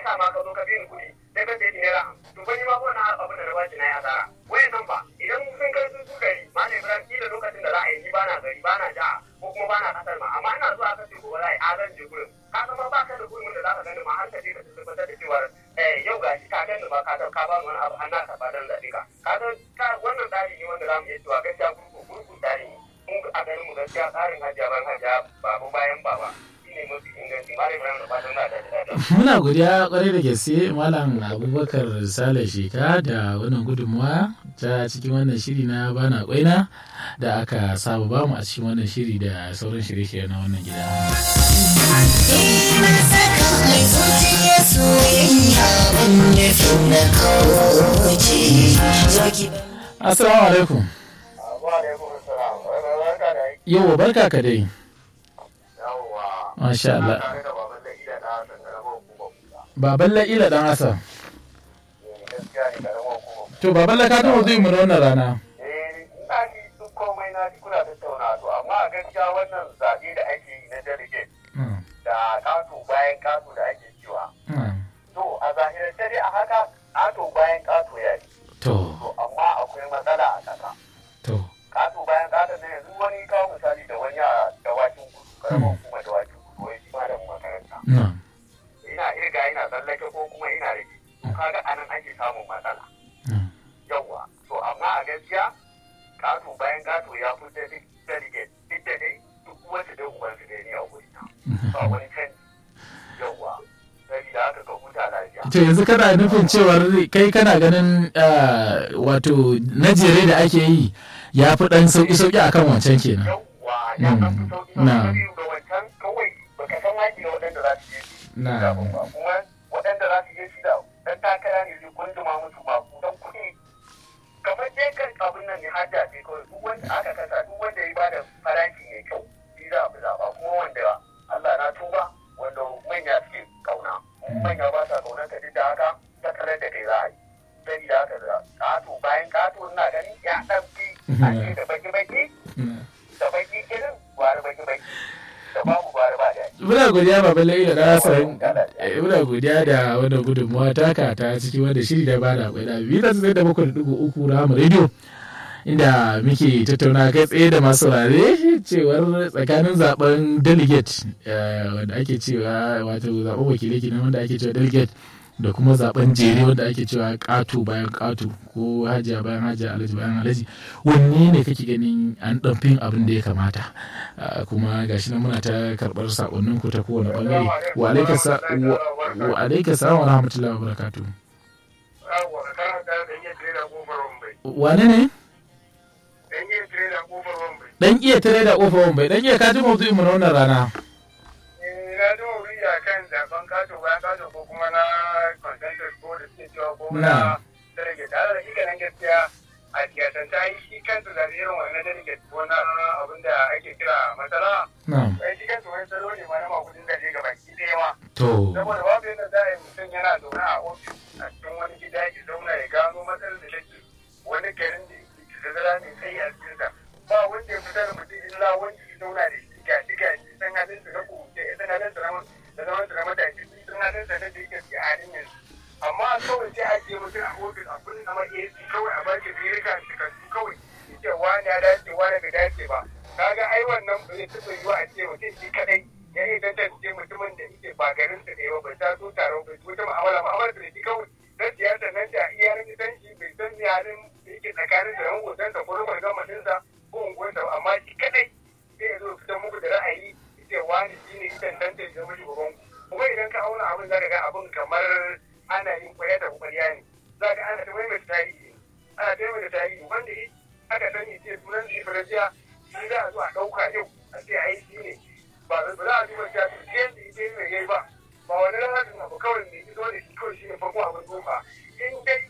sa ma ka zo ka bi ni kuɗi sai ka ce ni naira to ba ni ma ko na abin da na bashi na ya asara wayan nan ba idan sun kai su su gari ma ne ibrahim kila lokacin da za a yi ni bana gari bana jiha ko kuma bana kasar ma amma ina zuwa ka ce gobe za a yi a zan je gurin ka san ma baka da gurin da za ka gani ma har ka je ka tabbatar da cewa yau ga shi ka gani ba ka ka ba wani abu an naka ba dan zaɓe ka ka ga wannan tsari ne wanda za mu iya cewa gaskiya gurgu gurgu tsari ne mun a ganin mu gaskiya tsarin hajiya ban hajiya babu bayan baba shine mafi inganci ma da da fatan na da muna godiya kwarai da gaske malam abubakar sale sheka da wannan gudunmawa ta cikin wannan shiri na bana kwaina da aka saba bamu a cikin wannan shiri da sauran shirye-shirye na wannan gida. Assalamu alaikum. Yau barka ka dai. Masha Allah. Baban la'ila dan Hassan. To baban la ka taɓa zai mu na wannan rana. na ji duk komai na ji kuna tattauna to amma a gaskiya wannan zaɓe da ake yi na delegate da kato bayan kato da ake cewa to a zahirance dai a haka kato bayan kato ya yi To, to amma akwai matsala a ƙasa to. kato bayan kato ne yanzu wani kawo misali da wani a dawakin kudu karamar hukumar dawakin kudu wai shi malamin makaranta Na. ina irga ina tsallake ko kuma ina rage to kaga anan ake samun matsala Mm. yawwa to amma a gaskiya kato bayan kato ya fi da delegate duk da dai duk wanda da ubansu da ni a wuri ba wani canji yawwa sabida haka ka huta lafiya To yanzu kana nufin cewar kai kana ganin ah, wato na jere da ake yi ya fi ɗan sauƙi-sauƙi a kan wancan kenan. yawwa ya kan fi sauki Mm. Na. sauki ga wancan kawai baka san haƙi na waɗanda za su je su Na. da ba kuma waɗanda za su je su da ɗan takara ne zai kunduma musu maku don kuɗi kamar dai kan abin nan ne hajja ce kawai duk wanda aka kasa duk wanda ya bada farashi mai kyau shi za a fi zaɓa kuma wanda Allah na tuba wanda manya suke kauna manya ba sa kaunar ka duk da haka ta kalar da kai za a yi sai da haka da ƙato bayan ƙato ina ganin ya ɗan fi a ce da baki-baki da baki irin gwari baki-baki da babu gwari ba da Muna godiya Baba Laila na san eh, muna godiya da wannan gudunmuwa taka ta cikin wanda shiri da bada akwai da biyu da zai da bakwai da dugu uku Rahama Radio inda muke tattauna kai tsaye da masu saurare cewar tsakanin zaben delegate eh, wanda ake cewa wato zaben wakilai kenan wanda ake cewa delegate da kuma zaben jere wanda ake cewa ƙato bayan ƙato ko hajiya bayan hajiya alhaji bayan alhaji wanne ne kake ganin an ɗan fin abin da ya kamata Ah, kuma gashi nan muna ta karɓar sakonnin ku ta kowane bangare wa alaika sa wa wa alaika salam wa rahmatullahi wa barakatuh yawwa kana da da iya tare da kofar wambai wane ne dan iya tare da kofar wambai dan iya tare da kofar wambai dan iya kaji mawdu'in mu na wannan rana eh na ji wuri a kan zaben kato bayan kato ko kuma na consensus ko da suke cewa ko Na. na delegate tare da shi ganin gaskiya a siyasan ta yi shi kansu da irin wannan delegate ko na abin da ake kira matsala na'am ai shi kansu wani salo ne ma na makudin da ga baki ɗaya ma to saboda babu yadda za a yi mutum yana zaune a ofis a cikin wani gida ya zauna ya gano matsalar da take wani garin da yake da zara mai tsayi a cikinsa ba wanda ya fitar da mutum illa wanda ya zauna da shi ga shi ga shi san halin sa na kuce ya san halin sa na da zaman sa na matashi san halin sa na da yake a halin yanzu amma kawai sai a je mutum a ofis a kullum na AC kawai a baki birika takardu kawai ya ce wani ya dace wani bai dace ba kaga ai wannan ba zai taɓa yiwa a ce mutum shi kadai ya yi tantance mutumin da yake ba garin sa ne ba bai ta so taron bai wata mu'amala mu'amala da shi kawai dan siyasa nan da iya ran gidan shi bai san ni halin da yake tsakanin da yan hoton sa ko rumar gamatin sa ko unguwar sa amma shi kadai sai ya zo fitar muku da ra'ayi yace wani shi ne tantance da zama shugaban ku kuma idan ka auna abin zaka ga abin kamar ana yin kwaya da kwariya ne zaka ana ta mai tarihi ana ta mai tarihi wanda aka sani ce sunan shi farajiya shi za a zo a ɗauka yau a ce ai shi ne ba za a duba ta su ce da ita ne yayi ba ba wani rahatin abu kawai ne izo da shi kawai shi ne farko abin duba in dai